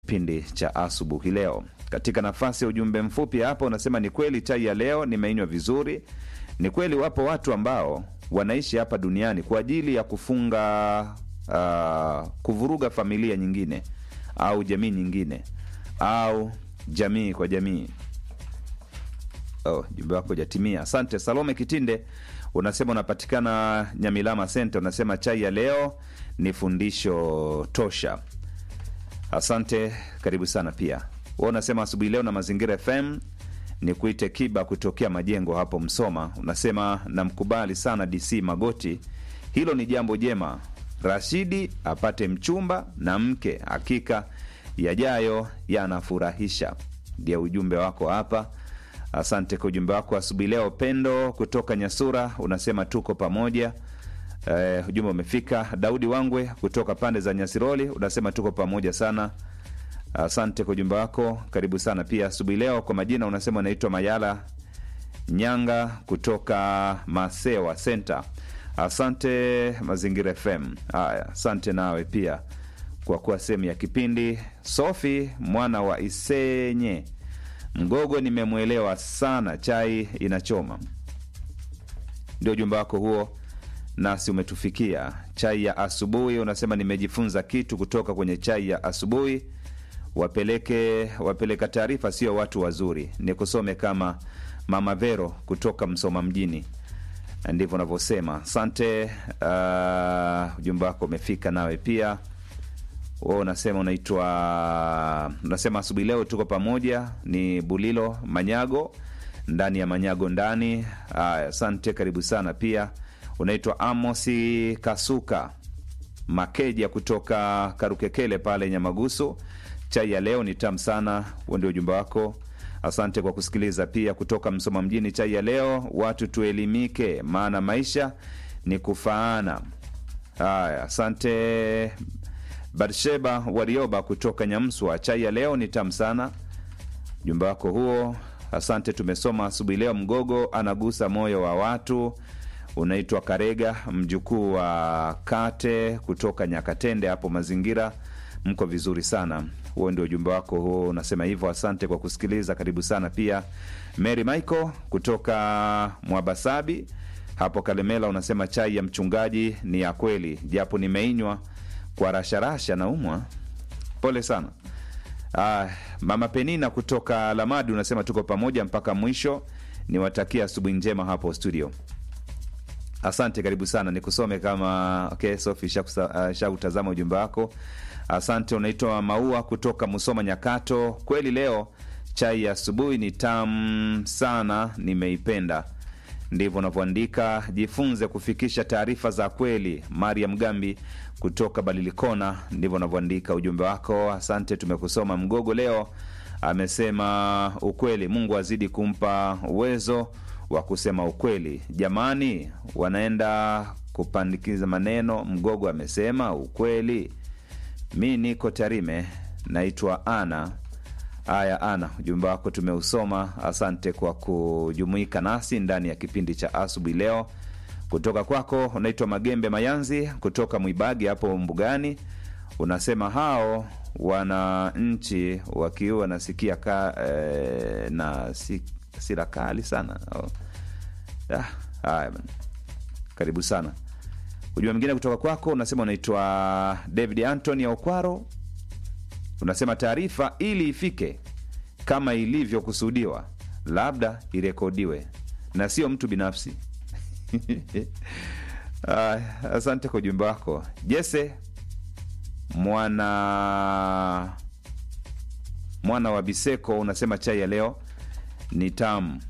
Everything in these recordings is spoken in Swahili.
kipindi cha asubuhi leo. Katika nafasi ya ujumbe mfupi hapo unasema ni kweli chai ya leo nimeinywa vizuri. Ni kweli wapo watu ambao wanaishi hapa duniani kwa ajili ya kufunga uh, kuvuruga familia nyingine au jamii nyingine au jamii kwa jamii. Oh, jumbe wako jatimia. Asante Salome Kitinde, unasema unapatikana Nyamilama Center. Unasema chai ya leo ni fundisho tosha. Asante, karibu sana pia. Wewe unasema asubuhi leo na Mazingira FM ni kuite Kiba kutokea Majengo hapo Msoma. Unasema namkubali sana DC Magoti, hilo ni jambo jema. Rashidi apate mchumba na mke, hakika yajayo yanafurahisha. Ndio ujumbe wako hapa. Asante kwa ujumbe wako asubuhi leo. Pendo kutoka Nyasura unasema tuko pamoja. Eh, ujumbe umefika. Daudi Wangwe kutoka pande za Nyasiroli unasema tuko pamoja sana. Asante kwa ujumbe wako, karibu sana pia asubuhi leo. Kwa majina unasema unaitwa Mayala Nyanga kutoka Masewa Center. Asante Mazingira FM. Haya, asante nawe pia kwa kuwa sehemu ya kipindi. Sofi mwana wa Isenye Mgogo, nimemwelewa sana, chai inachoma. Ndio ujumbe wako huo, nasi umetufikia. Chai ya asubuhi unasema nimejifunza kitu kutoka kwenye chai ya asubuhi. Wapeleke wapeleka taarifa sio watu wazuri, ni kusome kama Mama Vero kutoka Msoma mjini, ndivyo unavyosema. Asante. Uh, ujumbe wako umefika nawe pia wewe unasema unaitwa unasema asubuhi leo tuko pamoja, ni Bulilo Manyago ndani ya Manyago ndani. Haya, asante, karibu sana pia. Unaitwa Amosi Kasuka Makeja kutoka Karukekele pale Nyamagusu. Chai ya leo ni tamu sana, huo ndio ujumbe wako. Asante kwa kusikiliza pia. Kutoka Msoma mjini, chai ya leo, watu tuelimike, maana maisha ni kufaana. Haya, asante Barsheba Warioba kutoka Nyamswa, chai ya leo ni tamu sana. Ujumbe wako huo, asante. Tumesoma asubuhi leo, mgogo anagusa moyo wa watu. Unaitwa Karega, mjukuu wa Kate kutoka Nyakatende hapo mazingira. Mko vizuri sana. Huo ndio ujumbe wako huo, unasema hivyo. Asante kwa kusikiliza, karibu sana pia. Mary Michael kutoka Mwabasabi hapo Kalemela, unasema chai ya mchungaji ni ya kweli, japo nimeinywa kwa rasharasha na umwa. Pole sana. Ah, mama Penina kutoka Lamadi unasema tuko pamoja mpaka mwisho. Niwatakia asubuhi njema hapo studio. Asante, karibu sana. Nikusome kama okay, Sofi shautazama uh, ujumbe wako. Asante. Unaitwa Maua kutoka Musoma Nyakato. Kweli leo chai ya asubuhi ni tamu sana, nimeipenda. Ndivyo unavyoandika. Jifunze kufikisha taarifa za kweli. Mariam Gambi kutoka Balilikona, ndivyo unavyoandika ujumbe wako. Asante, tumekusoma. Mgogo leo amesema ukweli. Mungu azidi kumpa uwezo wa kusema ukweli. Jamani, wanaenda kupandikiza maneno. Mgogo amesema ukweli. Mi niko Tarime, naitwa Ana. Haya, Ana, ujumbe wako tumeusoma. Asante kwa kujumuika nasi ndani ya kipindi cha asubuhi leo. Kutoka kwako unaitwa Magembe Mayanzi kutoka Mwibagi hapo Mbugani, unasema hao wananchi wakiwa nasikia ka, eh, na si, sira kali sana oh. Ah, haya bana, karibu sana. Ujumbe mwingine kutoka kwako unasema unaitwa David Anthony Okwaro unasema taarifa ili ifike kama ilivyokusudiwa, labda irekodiwe na sio mtu binafsi. Uh, asante kwa ujumbe wako Jese mwana mwana wa Biseko, unasema chai ya leo ni tamu.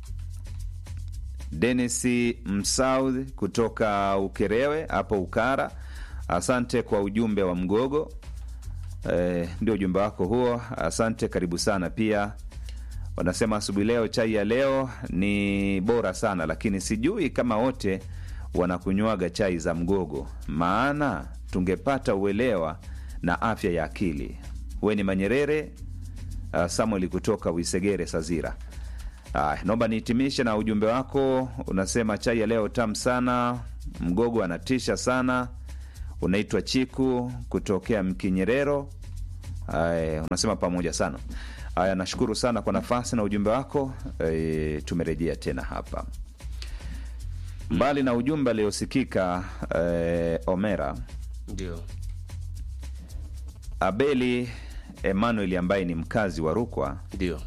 Denis Msaud kutoka Ukerewe hapo Ukara, asante kwa ujumbe wa Mgogo. Eh, ndio ujumbe wako huo, asante, karibu sana pia. Wanasema asubuhi leo chai ya leo ni bora sana, lakini sijui kama wote wanakunywaga chai za mgogo, maana tungepata uelewa na afya ya akili. We ni Manyerere uh, Samuel kutoka Wisegere Sazira. Uh, naomba nihitimishe na ujumbe wako, unasema chai ya leo tamu sana, mgogo anatisha sana. Unaitwa Chiku kutokea Mkinyerero. Ay, unasema pamoja sana. Haya, nashukuru sana kwa nafasi na ujumbe wako. E, tumerejea tena hapa mbali na ujumbe aliosikika e, Omera ndio Abeli Emmanuel ambaye ni mkazi wa Rukwa ndio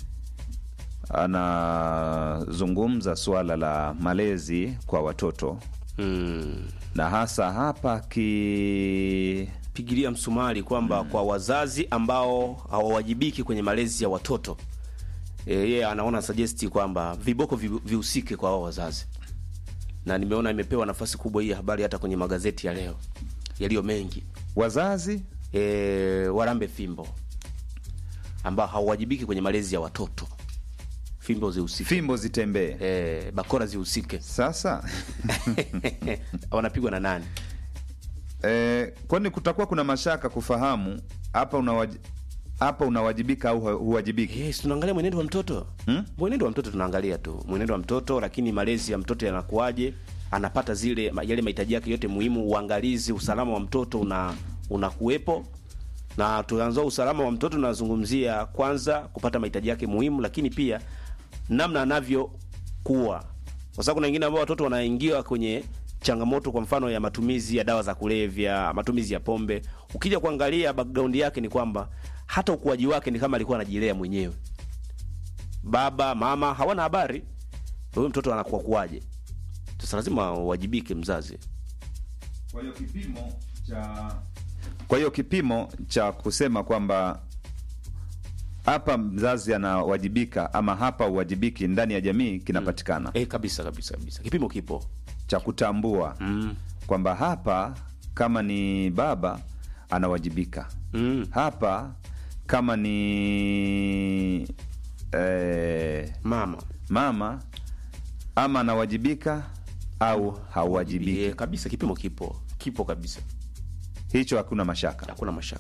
anazungumza suala la malezi kwa watoto mm. na hasa hapa ki pigilia msumari kwamba kwa wazazi ambao hawawajibiki kwenye malezi ya watoto e, yeye anaona suggest kwamba viboko vi- vihusike kwa hao wazazi, na nimeona imepewa nafasi kubwa hii habari hata kwenye magazeti ya leo yaliyo mengi wazazi e, warambe fimbo ambao hawawajibiki kwenye malezi ya watoto, fimbo zihusike, fimbo zitembee. e, bakora zihusike. Sasa Wanapigwa na nani? e, kwani kutakuwa kuna mashaka kufahamu hapa unawaj... hapa unawajibika au hu- huwajibiki? Yes, tunaangalia mwenendo wa mtoto Hmm? mwenendo wa mtoto tunaangalia tu mwenendo wa mtoto, lakini malezi ya mtoto yanakuwaje, anapata zile ma- yale mahitaji yake yote muhimu, uangalizi, usalama wa mtoto una unakuwepo. Na tuanza usalama wa mtoto, tunazungumzia kwanza kupata mahitaji yake muhimu, lakini pia namna anavyokuwa, kwa sababu kuna wengine ambao watoto wanaingia kwenye changamoto, kwa mfano ya matumizi ya dawa za kulevya, matumizi ya pombe. Ukija kuangalia background yake ni kwamba hata ukuaji wake ni kama alikuwa anajilea mwenyewe baba mama hawana habari huyu mtoto anakuwa kuwaje. Sasa lazima uwajibike mzazi. Kwa hiyo kipimo cha kwa hiyo kipimo cha kusema kwamba hapa mzazi anawajibika ama hapa uwajibiki ndani ya jamii kinapatikana, Eh, kabisa kabisa kabisa, kipimo kipo. cha kutambua mm. kwamba hapa kama ni baba anawajibika, Mm. hapa kama ni eh, mama mama ama anawajibika au hauwajibiki. Eh, kabisa, kipimo kipo kipo kabisa, Hicho hakuna mashaka. hakuna mashaka.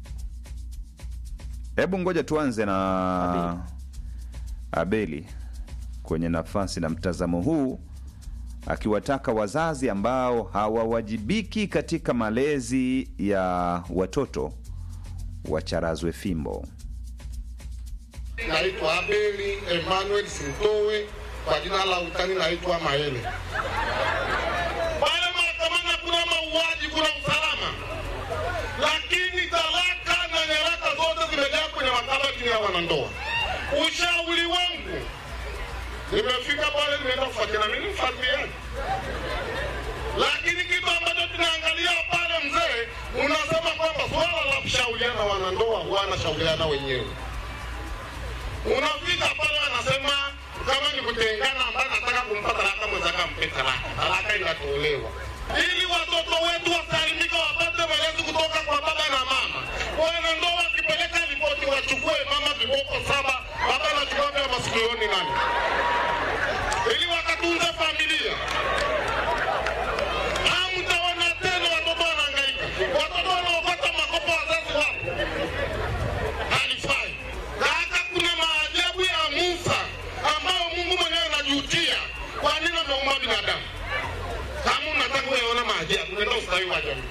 Hebu ngoja tuanze na Abeli. Abeli kwenye nafasi na mtazamo huu, akiwataka wazazi ambao hawawajibiki katika malezi ya watoto wacharazwe fimbo. Naitwa Abeli Emmanuel Sintowe, kwa jina la utani naitwa Maele. Pale mahakamani hakuna mauaji, kuna usalama, lakini talaka na nyaraka zote zimejaa kwenye makabati ya wanandoa. Ushauri wangu, nimefika pale, nimeenda kufuatilia mimi mfuatiliaji, lakini kitu ambacho tunaangalia pale, mzee, unasema kwamba swala la kushauriana wanandoa wanashauriana wenyewe unafika pale anasema kama ni kutengana ambaye anataka kumpa talaka mwenzake ampe talaka talaka inatolewa ili watoto wetu wasalimika wapate malezi kutoka kwa baba na mama wanandoa wakipeleka ripoti wachukue mama viboko saba baba anachukua vya masikioni nani ili wakatunze familia hamtaona tena watoto wanahangaika watoto wanaokota makopo wazazi wapo halifai. Hata kuna maajabu ya Musa ambayo Mungu mwenyewe anajutia kwa nini ameumba binadamu. Kama unataka kuyaona maajabu, nenda ustawi wa jamii.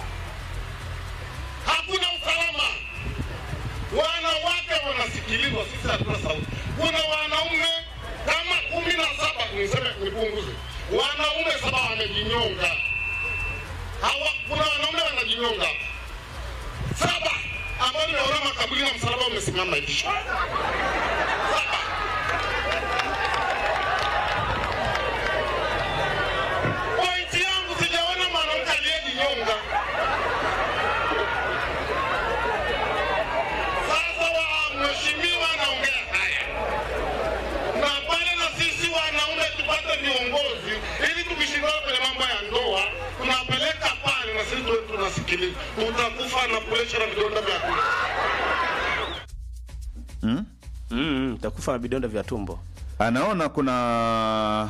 Hakuna usalama, wanawake wanasikilizwa, sisi hatuna sauti. Kuna wanaume kama kumi na saba, niseme nipunguze, wanaume saba wamejinyonga. Hawa, kuna wanaume wanajinyonga saba ambao nimeona makaburi na msalaba umesimama hivi saba. Pointi yangu sijaona mwanamke aliyejinyonga. Sasa wa mheshimiwa anaongea haya, na pale na sisi wanaume tupate viongozi ili tukishindana kwenye mambo ya ndoa tunapeleka pale na sisi tuwe tunasikiliza, tutakufa na presha na vidonda vya tumbo. Hmm? Mm, takufa na vidonda vya tumbo. Anaona kuna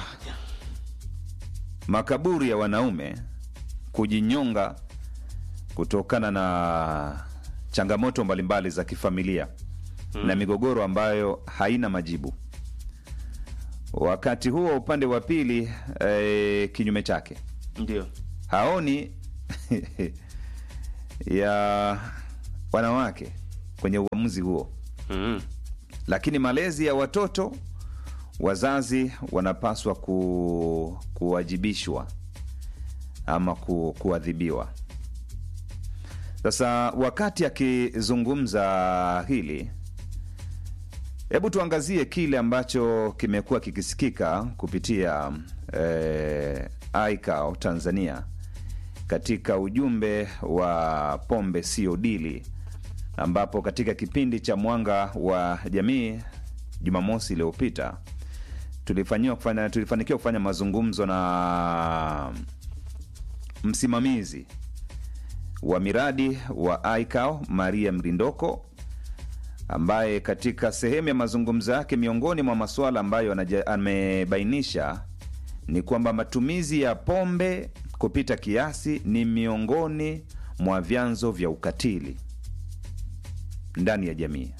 makaburi ya wanaume kujinyonga kutokana na changamoto mbalimbali za kifamilia na migogoro ambayo haina majibu. Wakati huo upande wa pili e, kinyume chake Ndio. haoni ya wanawake kwenye uamuzi huo mm. lakini malezi ya watoto wazazi wanapaswa ku, kuwajibishwa ama ku, kuadhibiwa sasa wakati akizungumza hili hebu tuangazie kile ambacho kimekuwa kikisikika kupitia eh, ICAO Tanzania katika ujumbe wa pombe sio dili ambapo katika kipindi cha mwanga wa jamii jumamosi iliyopita tulifanyiwa kufanya tulifanikiwa kufanya mazungumzo na msimamizi wa miradi wa ICAO Maria Mrindoko ambaye katika sehemu ya mazungumzo yake miongoni mwa masuala ambayo anaja- amebainisha ni kwamba matumizi ya pombe kupita kiasi ni miongoni mwa vyanzo vya ukatili ndani ya jamii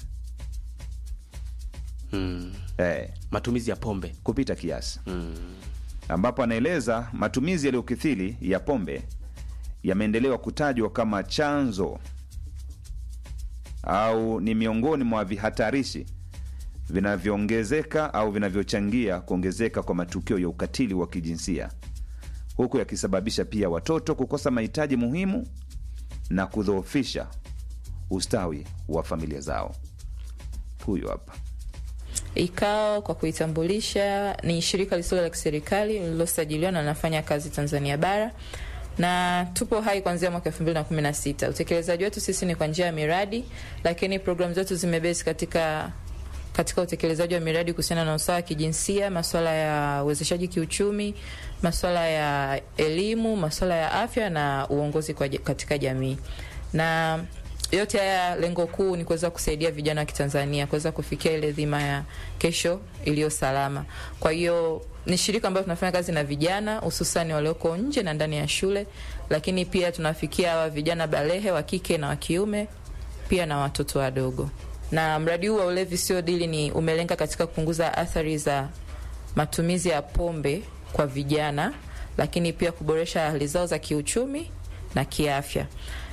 Mm. eh, matumizi ya pombe kupita kiasi mm. ambapo anaeleza matumizi yaliyokithiri ya pombe yameendelewa kutajwa kama chanzo au ni miongoni mwa vihatarishi vinavyoongezeka au vinavyochangia kuongezeka kwa matukio ya ukatili wa kijinsia huku yakisababisha pia watoto kukosa mahitaji muhimu na kudhoofisha ustawi wa familia zao. Huyu hapa. ICAO kwa kuitambulisha ni shirika lisilo la kiserikali lililosajiliwa na linafanya kazi Tanzania bara na tupo hai kuanzia mwaka 2016. Utekelezaji wetu sisi ni kwa njia ya miradi, lakini programu zetu zimebase katika katika utekelezaji wa miradi kuhusiana na usawa wa kijinsia, masuala ya uwezeshaji kiuchumi, masuala ya elimu, masuala ya afya na uongozi kwa, katika jamii na yote haya lengo kuu ni kuweza kusaidia vijana wa Kitanzania kuweza kufikia ile dhima ya kesho iliyo salama. Kwa hiyo ni shirika ambayo tunafanya kazi na vijana hususani walioko nje na ndani ya shule, lakini pia tunafikia hawa vijana balehe wa kike na wa kiume, pia na watoto wadogo. Na mradi huu wa ulevi sio dili ni umelenga katika kupunguza athari za matumizi ya pombe kwa vijana, lakini pia kuboresha hali zao za kiuchumi na kiafya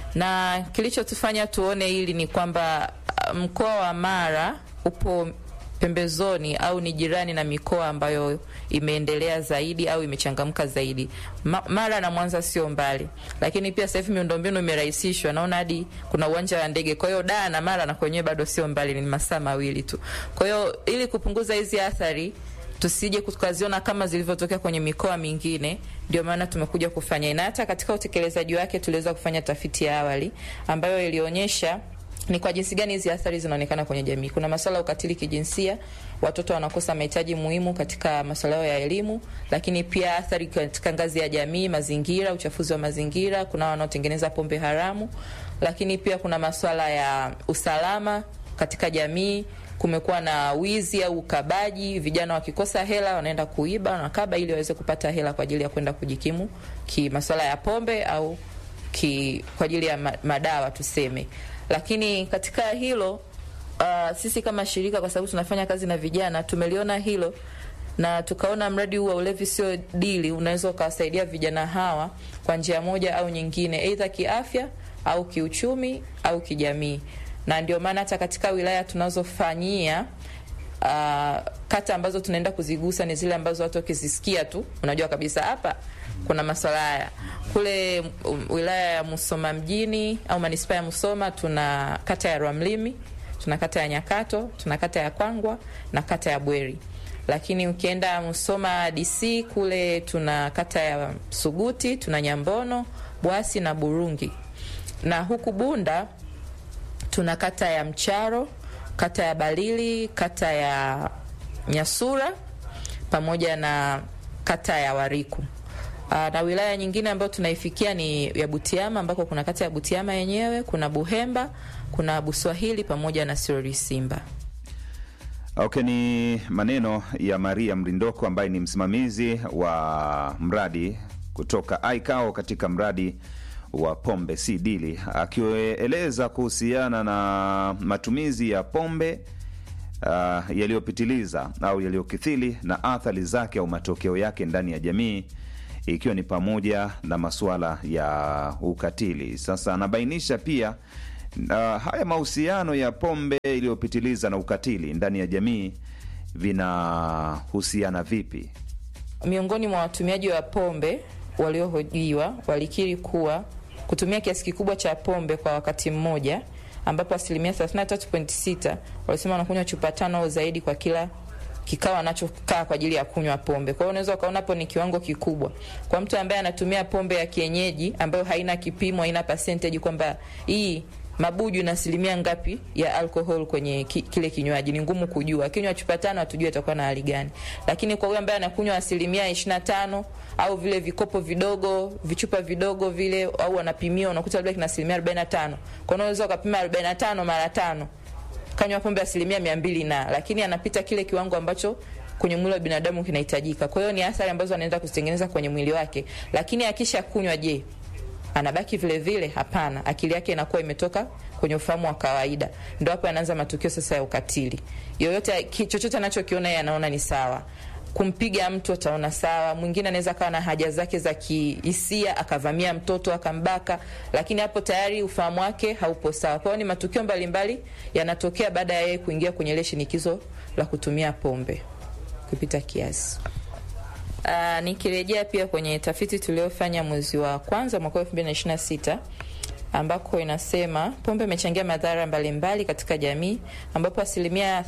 na kilichotufanya tuone hili ni kwamba mkoa wa Mara upo pembezoni au ni jirani na mikoa ambayo imeendelea zaidi au imechangamka zaidi. Ma, Mara na Mwanza sio mbali, lakini pia sasa hivi miundombinu imerahisishwa, naona hadi kuna uwanja wa ndege. Kwa hiyo Dar na Mara na kwenyewe bado sio mbali, ni masaa mawili tu. Kwa hiyo ili kupunguza hizi athari tusije tukaziona kama zilivyotokea kwenye mikoa mingine. Ndio maana tumekuja kufanya, na hata katika utekelezaji wake tuliweza kufanya tafiti ya awali ambayo ilionyesha ni kwa jinsi gani hizi athari zinaonekana kwenye jamii. Kuna masuala ya ukatili kijinsia, watoto wanakosa mahitaji muhimu katika masuala yao ya elimu, lakini pia athari katika ngazi ya jamii, mazingira, uchafuzi wa mazingira, kuna wanaotengeneza pombe haramu, lakini pia kuna masuala ya usalama katika jamii kumekuwa na wizi au ukabaji. Vijana wakikosa hela wanaenda kuiba, wanakaba ili waweze kupata hela kwa ajili ya kwenda kujikimu ki masuala ya pombe au ki, kwa ajili ya madawa tuseme. Lakini katika hilo uh, sisi kama shirika, kwa sababu tunafanya kazi na vijana, tumeliona hilo na tukaona mradi huu wa ulevi sio dili unaweza ukawasaidia vijana hawa kwa njia moja au nyingine, aidha kiafya au kiuchumi au kijamii na ndio maana hata katika wilaya tunazofanyia uh, kata ambazo tunaenda kuzigusa ni zile ambazo watu wakizisikia tu unajua kabisa hapa kuna maswala haya. Kule um, wilaya ya Musoma mjini au manispaa ya Musoma tuna kata ya Rwamlimi, tuna kata ya Nyakato, tuna kata ya Kwangwa na kata ya Bweri. Lakini ukienda Musoma DC kule tuna kata ya Suguti, tuna Nyambono, Bwasi na Burungi. Na huku Bunda tuna kata ya Mcharo, kata ya Balili, kata ya Nyasura pamoja na kata ya Wariku. Aa, na wilaya nyingine ambayo tunaifikia ni ya Butiama ambako kuna kata ya Butiama yenyewe, kuna Buhemba, kuna Buswahili pamoja na Sirori Simba. Okay, ni maneno ya Maria Mrindoko ambaye ni msimamizi wa mradi kutoka ICAO katika mradi wa pombe si dili, akieleza kuhusiana na matumizi ya pombe uh, yaliyopitiliza au yaliyokithili na athari zake au matokeo yake ndani ya jamii, ikiwa ni pamoja na masuala ya ukatili. Sasa anabainisha pia Na haya mahusiano ya pombe iliyopitiliza na ukatili ndani ya jamii vinahusiana vipi? Miongoni mwa watumiaji wa pombe waliohojiwa walikiri kuwa kutumia kiasi kikubwa cha pombe kwa wakati mmoja, ambapo asilimia 33.6 walisema wanakunywa chupa tano au zaidi kwa kila kikao anachokaa kwa ajili ya kunywa pombe. Kwa hiyo unaweza ukaona hapo ni kiwango kikubwa kwa mtu ambaye anatumia pombe ya kienyeji ambayo haina kipimo, haina percentage kwamba hii mabuju na asilimia ngapi ya alcohol kwenye ki, kile kinywaji ni ngumu kujua. Akinywa chupa tano hatujui atakuwa na hali gani, lakini kwa huyo ambaye anakunywa asilimia ishirini na tano au vile vikopo vidogo vichupa vidogo vile, au anapimia unakuta labda kina asilimia arobaini na tano kwa hiyo unaweza ukapima arobaini na tano mara tano kanywa pombe asilimia mia mbili na lakini anapita kile kiwango ambacho kwenye mwili wa binadamu kinahitajika. Kwa hiyo ni athari ambazo anaenda kuzitengeneza kwenye mwili wake, lakini akisha kunywa, je, anabaki vile vile? Hapana, akili yake inakuwa imetoka kwenye ufahamu wa kawaida. Ndio hapo anaanza matukio sasa ya ukatili. Yoyote ki- chochote anachokiona yeye anaona ni sawa. Kumpiga mtu ataona sawa. Mwingine anaweza kawa na haja zake za kihisia akavamia mtoto akambaka, lakini hapo tayari ufahamu wake haupo sawa. Kwa hiyo ni matukio mbalimbali yanatokea baada ya yeye kuingia kwenye ile shinikizo la kutumia pombe kupita kiasi. Uh, nikirejea pia kwenye tafiti tuliofanya mwezi wa kwanza mwaka 2026 ambako inasema pombe imechangia madhara mbalimbali katika jamii, ambapo asilimia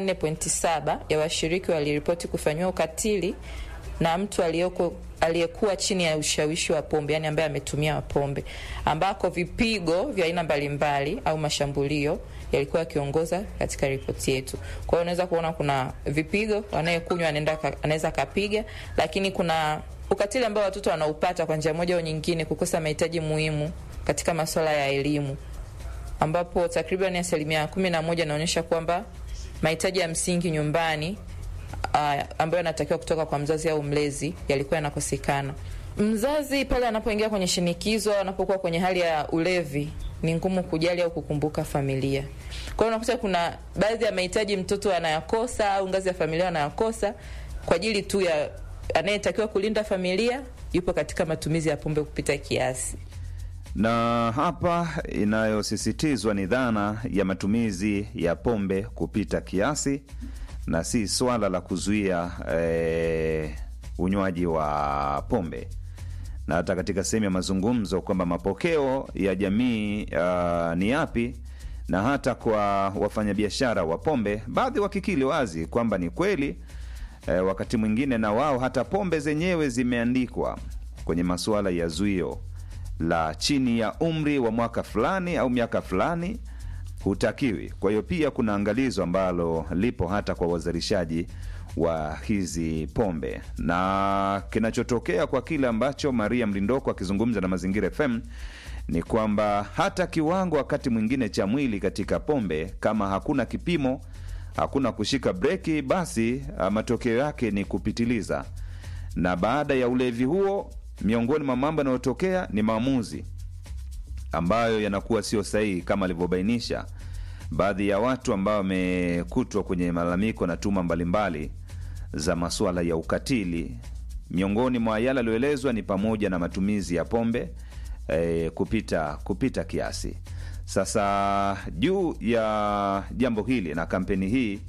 34.7 ya washiriki waliripoti kufanyiwa ukatili na mtu aliyoko aliyekuwa chini ya ushawishi wa pombe, yani ambaye ametumia pombe, ambako vipigo vya aina mbalimbali au mashambulio yalikuwa yakiongoza katika ripoti yetu. Kwa hiyo unaweza kuona kuna vipigo, anayekunywa anaenda anaweza akapiga, lakini kuna ukatili ambao watoto wanaupata kwa njia moja au nyingine, kukosa mahitaji muhimu katika masuala ya elimu, ambapo takriban asilimia kumi na moja inaonyesha kwamba mahitaji ya msingi nyumbani uh, ambayo yanatakiwa kutoka kwa mzazi au mlezi yalikuwa yanakosekana. Mzazi pale anapoingia kwenye shinikizo au anapokuwa kwenye hali ya ulevi, ni ngumu kujali au kukumbuka familia. Kwa hiyo unakuta kuna baadhi ya mahitaji mtoto anayakosa au ngazi ya familia anayakosa kwa ajili tu ya anayetakiwa kulinda familia yupo katika matumizi ya pombe kupita kiasi. Na hapa inayosisitizwa ni dhana ya matumizi ya pombe kupita kiasi na si swala la kuzuia eh, unywaji wa pombe na hata katika sehemu ya mazungumzo kwamba mapokeo ya jamii uh, ni yapi, na hata kwa wafanyabiashara wa pombe, baadhi wakikili wazi kwamba ni kweli eh, wakati mwingine na wao hata pombe zenyewe zimeandikwa kwenye masuala ya zuio la chini ya umri wa mwaka fulani au miaka fulani hutakiwi. Kwa hiyo pia kuna angalizo ambalo lipo hata kwa wazalishaji wa hizi pombe, na kinachotokea kwa kile ambacho Maria Mlindoko akizungumza na Mazingira FM ni kwamba hata kiwango wakati mwingine cha mwili katika pombe, kama hakuna kipimo, hakuna kushika breki, basi ah, matokeo yake ni kupitiliza, na baada ya ulevi huo, miongoni mwa mambo yanayotokea ni maamuzi ambayo yanakuwa sio sahihi kama alivyobainisha baadhi ya watu ambao wamekutwa kwenye malalamiko na tuma mbalimbali za masuala ya ukatili. Miongoni mwa yale aliyoelezwa ni pamoja na matumizi ya pombe eh, kupita kupita kiasi. Sasa juu ya jambo hili na kampeni hii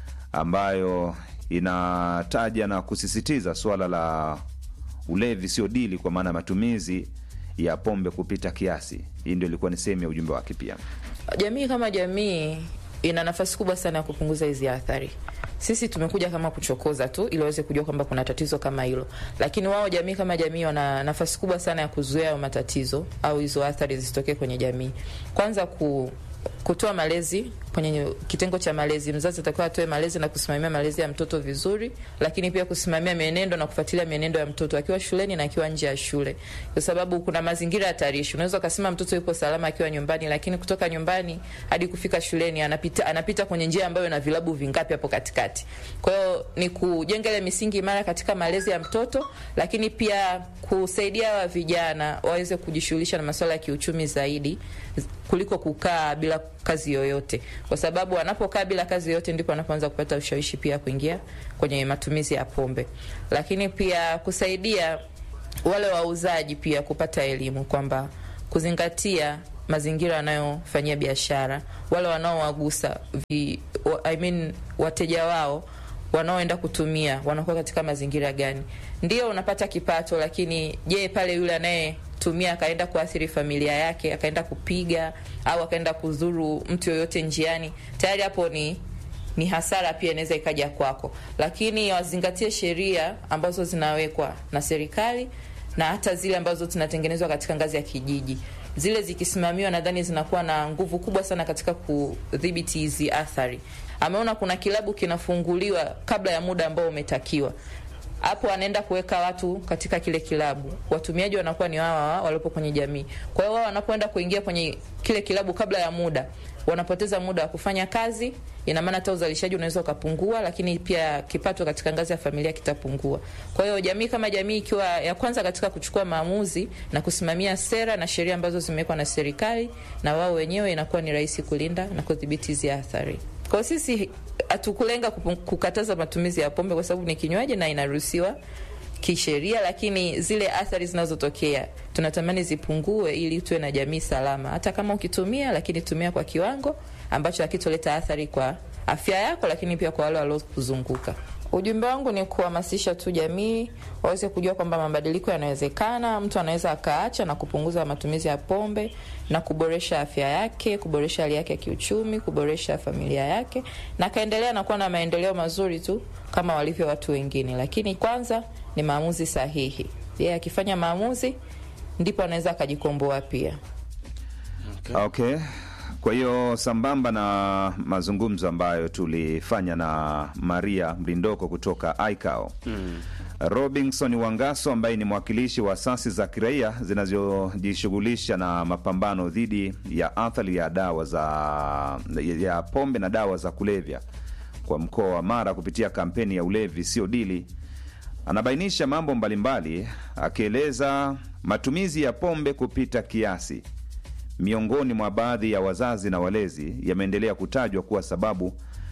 ambayo inataja na kusisitiza suala la ulevi sio dili, kwa maana ya matumizi ya pombe kupita kiasi. Hii ndio ilikuwa ni sehemu ya ujumbe wake pia. Jamii kama jamii ina nafasi kubwa sana ya kupunguza hizi athari. Sisi tumekuja kama kuchokoza tu ili waweze kujua kwamba kuna tatizo kama hilo, lakini wao jamii kama jamii wana nafasi kubwa sana ya kuzuia hayo matatizo au hizo athari zisitokee kwenye jamii. Kwanza ku kutoa malezi kwenye kitengo cha malezi. Mzazi atakiwa atoe malezi na kusimamia malezi ya mtoto vizuri, lakini pia kusimamia mienendo na kufuatilia mienendo ya mtoto akiwa shuleni na akiwa nje ya shule, kwa sababu kuna mazingira hatarishi. Unaweza ukasema mtoto yupo salama akiwa nyumbani, lakini kutoka nyumbani hadi kufika shuleni anapita, anapita kwenye njia ambayo ina vilabu vingapi hapo katikati. Kwa hiyo ni kujenga ile misingi imara katika malezi ya mtoto, lakini pia kusaidia wa vijana waweze kujishughulisha na masuala ya kiuchumi zaidi kuliko kukaa bila kazi yoyote, kwa sababu wanapokaa bila kazi yoyote ndipo wanapoanza kupata ushawishi pia kuingia kwenye matumizi ya pombe. Lakini pia kusaidia wale wauzaji pia kupata elimu kwamba kuzingatia mazingira wanayofanyia biashara, wale wanaowagusa vi- wa- I mean, wateja wao wanaoenda kutumia wanakuwa katika mazingira gani. Ndio unapata kipato, lakini je, pale yule anayetumia akaenda kuathiri familia yake, akaenda kupiga au akaenda kudhuru mtu yoyote njiani, tayari hapo ni ni hasara pia inaweza ikaja kwako, lakini wazingatie sheria ambazo zinawekwa na serikali na hata zile ambazo zinatengenezwa katika ngazi ya kijiji. Zile zikisimamiwa, nadhani zinakuwa na nguvu kubwa sana katika kudhibiti hizi athari. Ameona kuna kilabu kinafunguliwa kabla ya muda ambao umetakiwa hapo anaenda kuweka watu katika kile kilabu, watumiaji wanakuwa ni wawa waliopo kwenye jamii. Kwa hiyo wao wanapoenda kuingia kwenye kile kilabu kabla ya muda, wanapoteza muda wa kufanya kazi. Ina maana hata uzalishaji unaweza ukapungua, lakini pia kipato katika ngazi ya familia kitapungua. Kwa hiyo jamii kama jamii ikiwa ya kwanza katika kuchukua maamuzi na kusimamia sera na sheria ambazo zimewekwa na serikali na wao wenyewe, inakuwa ni rahisi kulinda na kudhibiti hizi athari. Kwa hiyo sisi hatukulenga kupu- kukataza matumizi ya pombe kwa sababu ni kinywaji na inaruhusiwa kisheria, lakini zile athari zinazotokea tunatamani zipungue ili tuwe na jamii salama. Hata kama ukitumia, lakini tumia kwa kiwango ambacho hakitoleta athari kwa afya yako, lakini pia kwa wale waliokuzunguka. Ujumbe wangu ni kuhamasisha tu jamii waweze kujua kwamba mabadiliko yanawezekana. Mtu anaweza akaacha na kupunguza matumizi ya pombe na kuboresha afya yake, kuboresha hali yake ya kiuchumi, kuboresha familia yake, na akaendelea na kuwa na maendeleo mazuri tu kama walivyo watu wengine. Lakini kwanza ni maamuzi sahihi. Yeye akifanya maamuzi, ndipo anaweza akajikomboa pia. Okay. Kwa hiyo sambamba na mazungumzo ambayo tulifanya na Maria Mlindoko kutoka ICAO mm. Robinson Wangaso ambaye ni mwakilishi wa asasi za kiraia zinazojishughulisha na mapambano dhidi ya athari ya dawa za ya pombe na dawa za kulevya kwa mkoa wa Mara kupitia kampeni ya ulevi sio dili anabainisha mambo mbalimbali akieleza matumizi ya pombe kupita kiasi miongoni mwa baadhi ya wazazi na walezi yameendelea kutajwa kuwa sababu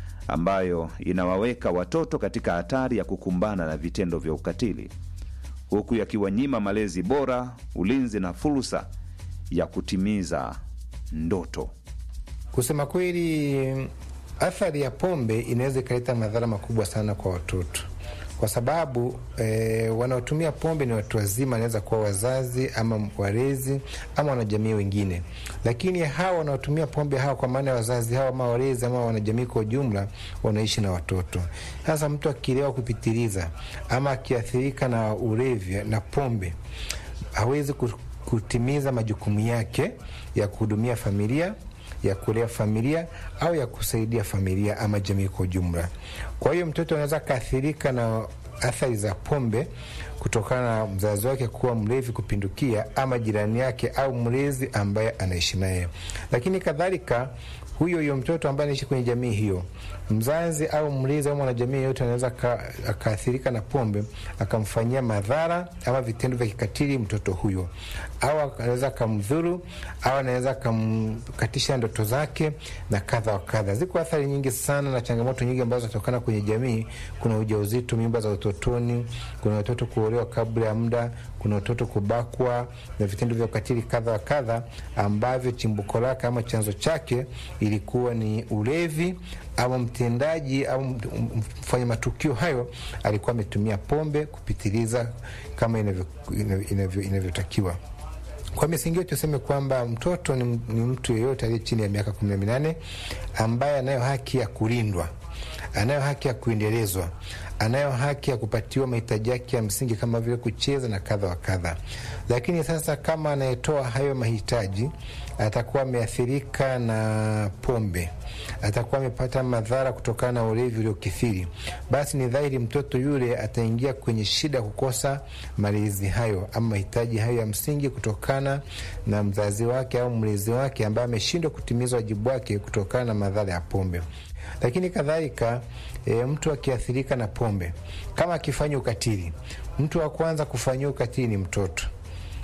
ambayo inawaweka watoto katika hatari ya kukumbana na vitendo vya ukatili huku yakiwanyima malezi bora, ulinzi na fursa ya kutimiza ndoto. Kusema kweli, athari ya pombe inaweza ikaleta madhara makubwa sana kwa watoto kwa sababu e, wanaotumia pombe ni watu wazima, wanaweza kuwa wazazi ama walezi ama wanajamii wengine, lakini hawa wanaotumia pombe hawa, kwa maana ya wazazi hawa ama walezi ama wanajamii kwa ujumla, wanaishi na watoto. Sasa mtu akilewa kupitiliza ama akiathirika na ulevi na pombe, hawezi kutimiza majukumu yake ya kuhudumia familia ya kulea familia au ya kusaidia familia ama jamii kwa ujumla. Kwa hiyo mtoto anaweza akaathirika na athari za pombe kutokana na mzazi wake kuwa mlevi kupindukia ama jirani yake au mlezi ambaye anaishi naye, lakini kadhalika huyo huyo mtoto ambaye anaishi kwenye jamii hiyo, mzazi au mlezi au mwanajamii yeyote anaweza akaathirika na pombe akamfanyia madhara ama vitendo vya kikatili mtoto huyo, au anaweza akamdhuru au anaweza akamkatisha ndoto zake na kadha wa kadha. Ziko athari nyingi sana na changamoto nyingi ambazo zinatokana kwenye jamii. Kuna ujauzito, mimba za utotoni, kuna watoto kuolewa kabla ya muda, kuna watoto kubakwa na vitendo vya ukatili kadha wa kadha, ambavyo chimbuko lake ama chanzo chake ilikuwa ni ulevi au mtendaji au mfanya matukio hayo alikuwa ametumia pombe kupitiliza kama inavyotakiwa. Kwa misingi hiyo tuseme kwamba mtoto ni, ni mtu yeyote aliye chini ya miaka kumi na minane ambaye anayo haki ya kulindwa, anayo haki ya kuendelezwa, anayo haki ya kupatiwa mahitaji yake ya msingi kama vile kucheza na kadha wa kadha. Lakini sasa kama anayetoa hayo mahitaji atakuwa ameathirika na pombe, atakuwa amepata madhara kutokana na ulevi uliokithiri, basi ni dhahiri mtoto yule ataingia kwenye shida ya kukosa malezi hayo ama mahitaji hayo ya msingi kutokana na mzazi wake au mlezi wake ambaye ameshindwa kutimiza wajibu wake kutokana na madhara ya pombe. Lakini kadhalika e, mtu akiathirika na pombe, kama akifanya ukatili, mtu wa kwanza kufanyia ukatili ni mtoto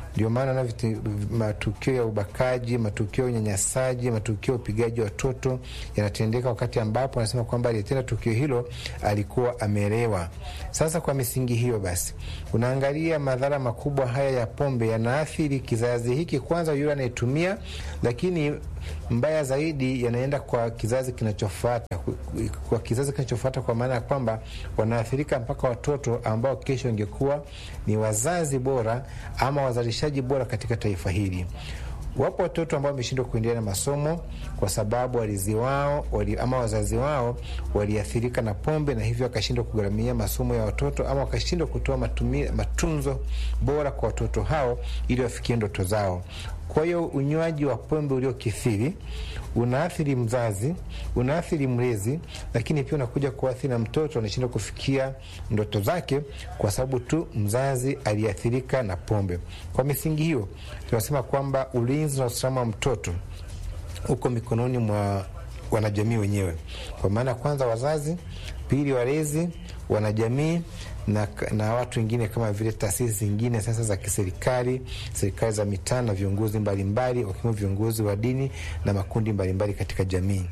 Ndio maana na viti- matukio ya ubakaji, matukio ya unyanyasaji, matukio ya upigaji watoto yanatendeka wakati ambapo anasema kwamba aliyetenda tukio hilo alikuwa amelewa. Sasa kwa misingi hiyo basi, unaangalia madhara makubwa haya ya pombe yanaathiri kizazi hiki, kwanza yule anayetumia, lakini mbaya zaidi yanaenda kwa kizazi kinachofuata, kwa kizazi kinachofuata, kwa maana ya kwamba wanaathirika mpaka watoto ambao kesho ingekuwa ni wazazi bora ama wazalishaji bora katika taifa hili. Wapo watoto ambao wameshindwa kuendelea na masomo kwa sababu walezi wao wali, ama wazazi wao waliathirika na pombe na hivyo wakashindwa kugharamia masomo ya watoto ama wakashindwa kutoa matumi, matunzo bora kwa watoto hao ili wafikie ndoto zao. Kwa hiyo unywaji wa pombe uliokithiri unaathiri mzazi, unaathiri mlezi, lakini pia unakuja kuathiri na mtoto, anashindwa kufikia ndoto zake kwa sababu tu mzazi aliathirika na pombe. Kwa misingi hiyo, tunasema kwamba ulinzi na usalama wa mtoto uko mikononi mwa wanajamii wenyewe, kwa maana kwanza wazazi, pili walezi, wanajamii na, na watu wengine kama vile taasisi zingine sasa za kiserikali, serikali za mitaa na viongozi mbalimbali wakiwemo viongozi wa dini na makundi mbalimbali katika jamii.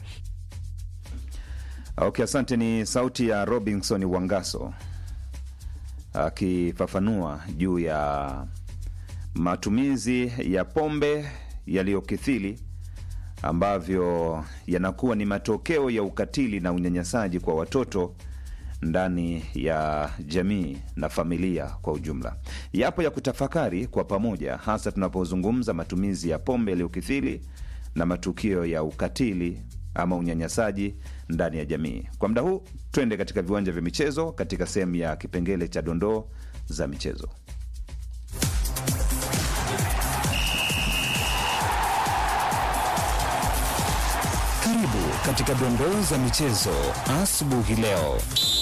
Okay, asante. Ni sauti ya Robinson Wangaso akifafanua juu ya matumizi ya pombe yaliyokithiri ambavyo yanakuwa ni matokeo ya ukatili na unyanyasaji kwa watoto ndani ya jamii na familia kwa ujumla. Yapo ya kutafakari kwa pamoja, hasa tunapozungumza matumizi ya pombe yaliyokithiri na matukio ya ukatili ama unyanyasaji ndani ya jamii. Kwa muda huu, twende katika viwanja vya michezo katika sehemu ya kipengele cha dondoo za michezo. Karibu katika dondoo za michezo asubuhi leo.